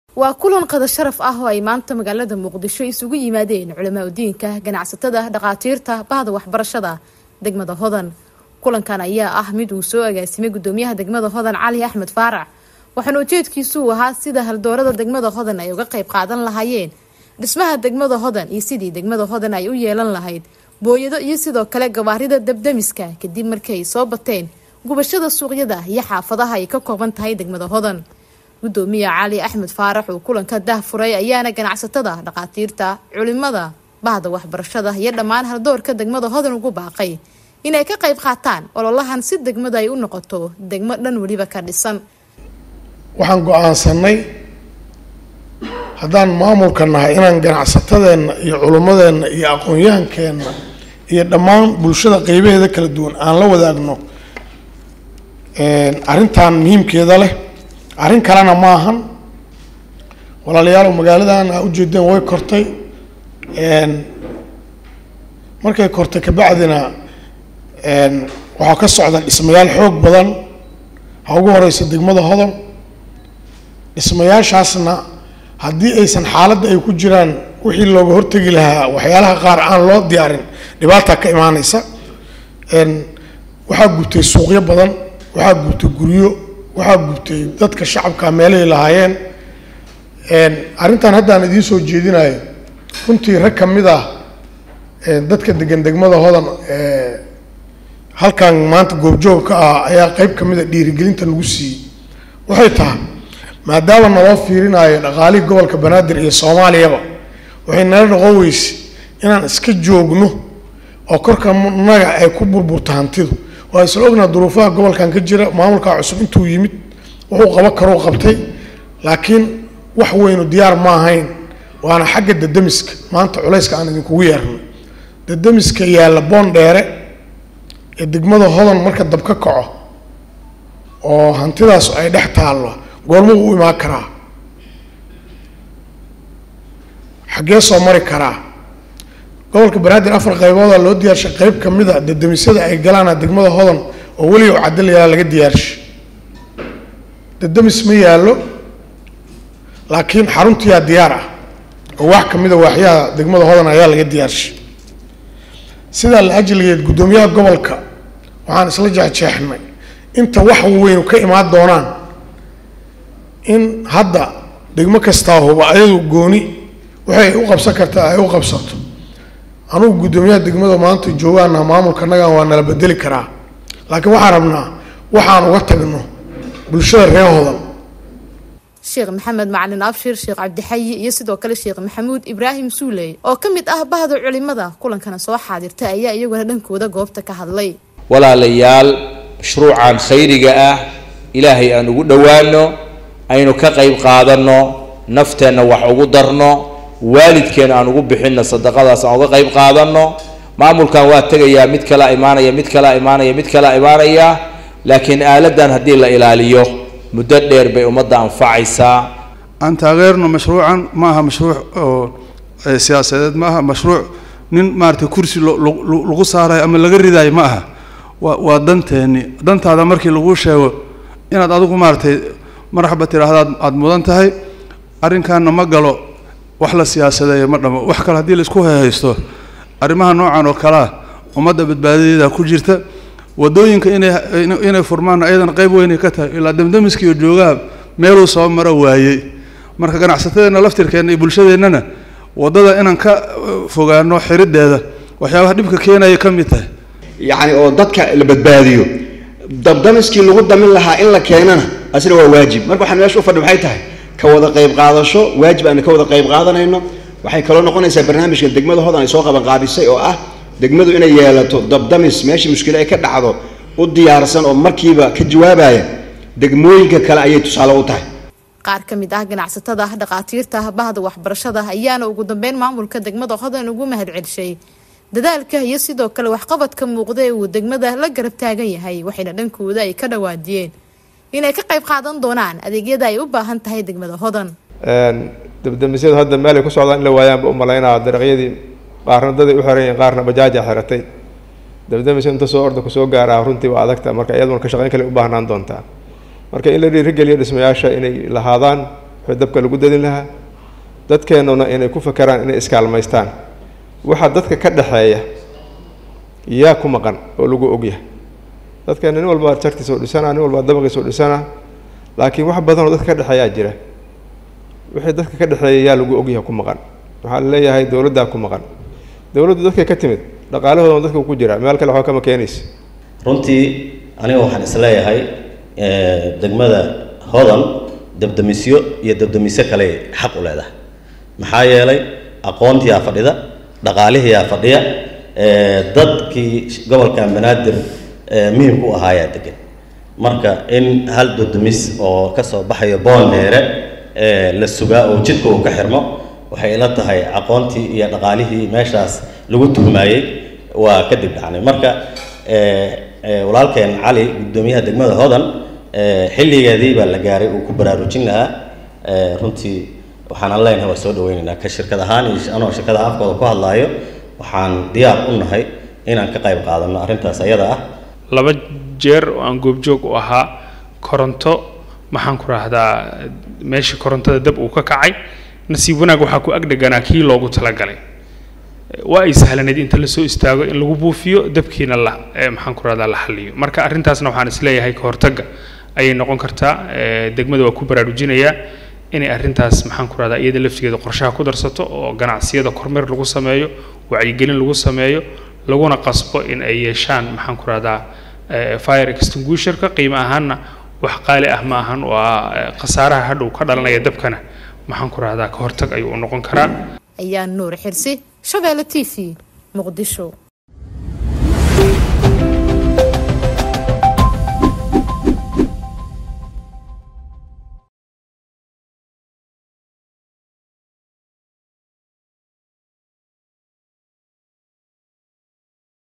waa kulan qada sharaf ah oo ay maanta magaalada muqdisho isugu yimaadeen culamaa udiinka ganacsatada dhakhaatiirta bahda waxbarashada degmada hodan kulankan ayaa ah mid uu soo agaasimay gudoomiyaha degmada hodan cali axmed faarax waxaana ujeedkiisu uu ahaa sida haldoorada degmada hodan ay uga qayb qaadan lahaayeen dhismaha degmada hodan iyo sidii degmada hodan ay u yeelan lahayd booyado iyo sidoo kale gawaarida dabdamiska kadib markii ay soo bateen gubashada suuqyada iyo xaafadaha ay ka kooban tahay degmada hodan gudoomiya cali axmed faarax uu kulanka dah furay ayaana ganacsatada dhakhaatiirta culimada bahda waxbarashada iyo dhammaan haldoorka degmada hodan ugu baaqay inay ka qayb qaataan ololahan si degmada ay u noqoto degmo dhan weliba ka dhisan waxaan go-aansanay haddaan maamulka nahay inaan ganacsatadeenna iyo culimmadeenna iyo aqoon-yahankeenna iyo dhammaan bulshada qeybaheeda kala duwan aan la wadaagno arrintan muhiimkeeda leh arrin kalena ma ahan walaalayaalow magaaladan aa ujeedeen way kortay markay kortay kabacdina waxaa ka socda dhismayaal xoog badan ha ugu horeysa degmada hodan dhismayaashaasna haddii aysan xaaladda ay ku jiraan wixii looga hortegi lahaa waxyaalaha qaar aan loo diyaarin dhibaata ka imaaneysa waxaa gubtay suuqyo badan waxaa gubtay guryo waxaa gubtay dadka shacabka meelahay lahaayeen arrintan haddaan idiin soo jeedinayo runtii rag ka mid ah dadka degan degmada hodan halkan maanta goobjoog ka ah ayaa qeyb ka mid a dhiirigelinta lagu siiyey waxay tahay maadaama naloo fiirinayo dhaqaalihii gobolka banaadir iyo soomaaliyaba waxay nala noqon weyse inaan iska joogno oo korka naga ay ku burburta hantidu waa isla ognaa duruufaha gobolkan ka jira maamulka cusub intuu yimid wuxuu qabo karuu qabtay laakiin wax weynu diyaar ma ahayn waana xagga dadamiska maanta culayska aan idinkugu yeernay dadamiska yaalla boon dheere ee degmada hodan marka dab ka kaco oo hantidaas ay dhex taallo goormuu u imaan karaa xaggee soo mari karaa gobolka banaadir afar qayboodaa loo diyaarshay qeyb ka mid a dadamisyada ay galaana degmada hodan oo weliga u cadal yaala laga diyaarshay dadamis ma yaallo laakiin xaruntiyaa diyaar ah oo wax ka mid a waaxyaha degmada hodan ayaa laga diyaarshay sidaa la ajligeed guddoomiyaha gobolka waxaan isla jeexjeexnay inta wax weynu ka imaan doonaan in hadda degmo kastaa huba ayadu gooni waxay u qabsan kartaa ay u qabsato anugu guddoomiyaha degmada maanta joogaana maamulka nagan waa nala bedeli karaa laakiin waxaan rabnaa waxaan uga tagno bulshada reer hodan sheekh maxamed macalin abshir sheekh cabdixayi iyo sidoo kale sheekh maxamuud ibraahim suuley oo ka mid ah bahda culimada kulankana soo xaadirtay ayaa iyaguna dhankooda goobta ka hadlay walaalayaal mashruucan khayriga ah ilaahay aan ugu dhowaano aynu ka qayb qaadanno nafteenna wax ugu darno waalidkeena aan ugu bixinno sadaqadaas aan uga qayb qaadanno maamulkan waa tegayaa mid kalea imaanaya mid kalea imaanaya mid kalea imaanaya laakiin aaladan haddii la ilaaliyo muddo dheer bay ummadda anfacaysaa aan taageerno mashruucan ma aha mashruuc oo siyaasadeed ma aha mashruuc nin maaratay kursi lagu saarayo ama laga ridayo ma aha waa waa danteeni dantaada markii laguu sheego inaad adigu maaratay marxaba tidhaahdaad aada mudan tahay arrinkaana ma galo wax la siyaasadeeyo ma dhamo wax kale haddii laisku haysto arrimaha noocan oo kalea ummadda badbaadadeeda ku jirta wadooyinka inay inay furmaan ayadan qeyb weynay ka tahay ilaa damdamiskiiyo joogaha meeluu soo maro waayey marka ganacsatadeenna laftirkeenna iyo bulshadeennana waddada inaan ka fogaano xirideeda waxyaabaha dhibka keenaya ka mid tahay yacni oo dadka la badbaadiyo dabdamiskii lagu damin lahaa in la keenana asna waa waajib marka waxaan meesha u fadhi maxay tahay ka wada qayb qaadasho waajib aanu ka wada qayb qaadanayno waxay kaloo noqonaysaa barnaamijka degmada hodan ay soo qabanqaabisay oo ah degmadu inay yeelato dabdamis meeshii mushkilo ay ka dhacdo u diyaarsan oo markiiba ka jawaabaya degmooyinka kale ayay tusaale u tahay qaar ka mid ah ganacsatada dhakhaatiirta bahda waxbarashada ayaana ugu dambeyn maamulka degmada hodan ugu mahadcelishay dadaalka iyo sidoo kale waxqabadka muuqda ee uu degmada la garab taagan yahay waxayna dhankooda ay ka dhawaadiyeen inay ka qayb qaadan doonaan adeegyada ay u baahan tahay degmada hodan dabdamisyadu hadda meelay ku socdaan in la waayaanba u malaynaa dariiqyadii qaarna daday u xiran yihiin qaarna bajaaja xiratay dabdamis inta soo orda kusoo gaaraa runtii waa adagta marka iyaduna ka shaqayn kale u baahnaan doontaa marka in la dhiirigeliyo dhismayaasha inay lahaadaan wixii dabka lagu dadin lahaa dadkeennuna inay ku fakeraan inay iskaalmaystaan waxa dadka ka dhexeeya yaa ku maqan oo lagu ogyahay dadkeenna nin walbaa jartiisa u dhisanaa nin walbaa dabaqiisa u dhisanaa laakiin wax badan oo dadka ka dhexeeyaa jira wixii dadka ka dhexeeya yaa lagu ogyahay ku maqan waxaa la leeyahay dowladdaa ku maqan dowladdu dadkay ka timid dhaqaalahoodana dadka ku jira meel kale waxba kama keenaysa runtii aniga waxaan isleeyahay degmada hodan dabdamisyo iyo dabdamisyo kale xaq u leedahay maxaa yeelay aqoontiyaa fadhida dhaqaalihiyaa fadhiya dadkii gobolkan banaadir muhimka u ahaayaa degan marka in hal dabdamis oo kasoo baxayo boondheere la sugaa oo jidka uu ka xirmo waxay ila tahay aqoontii iyo dhaqaalihii meeshaas lagu tuhmaayey waa kadib dhacnay marka walaalkeen cali guddoomiyaha degmada hodan xilligeedii baa la gaaray uu ku baraarujin lahaa runtii waxaan leenahay waa soo dhaweynaynaa ka shirkad ahaan iyo anoo shirkadaha afkooda ku hadlaayo waxaan diyaar u nahay inaan ka qayb qaadano arrintaas ayada ah laba jeer oo aan goobjoog u ahaa koronto maxaan ku raahdaa meeshii korontada dab uu ka kacay nasiib wanaag waxaa ku agdheganaa kii loogu talagalay waa ay sahlaneyd inta lasoo istaago in lagu buufiyo dabkiina la maxaan ku rahdaa la xaliyo marka arrintaasna waxaan isleeyahay ka hortagga ayay noqon kartaa degmada waa ku baraarujinayaa inay arrintaas maxaan ku rahdaa iyada laftigeeda qorshaha ku darsato oo ganacsiyada kormeer lagu sameeyo wacyigelin lagu sameeyo laguna qasbo in ay yeeshaan maxaan ku rahdaa fire extinguisherka qiimo ahaanna wax qaali ah ma ahan waa khasaaraha hadhow ka dhalanaya dabkana maxaan ku rahdaa ka hortag ayuu u noqon karaa ayaa nuur xirsi shabeelle t v muqdisho